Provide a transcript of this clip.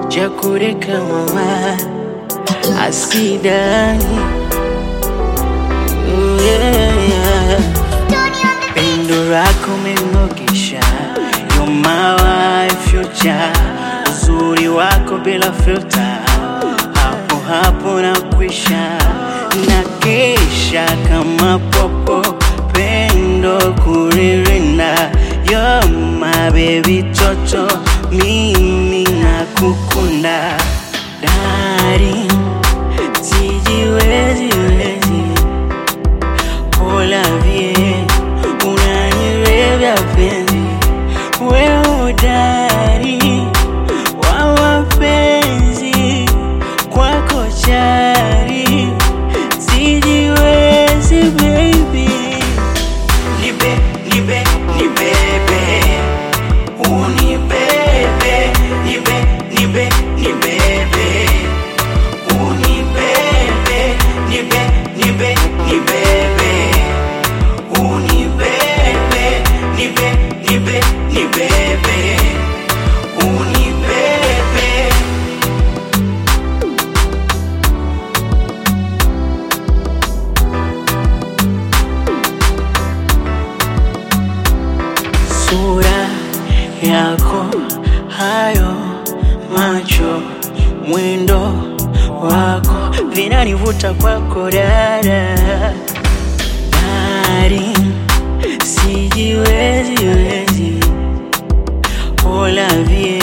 chakureka mama asidani Ooh, yeah, yeah. Pendo lako umenogesha, you're my wife, future. Uzuri wako bila filter, hapo hapo na kwisha na kesha kama popo, pendo kuririnda, you're my baby toto, mimi nakukunda darling, sijiwezi wezi Hola bien, unanirevya penzi, wewe udari wa mapenzi, kwako chari, sijiwezi baby. Nibe, nibe, nibebe, unibebe, nibe, nibe, nibebe, unibebe, nibe, nibe, nibebe, unibebe, nibe, nibe, nibebe, unibebe. sura yako, hayo macho, mwendo wako vinanivuta kwako dada, dari sijiwezi wezi, hola vie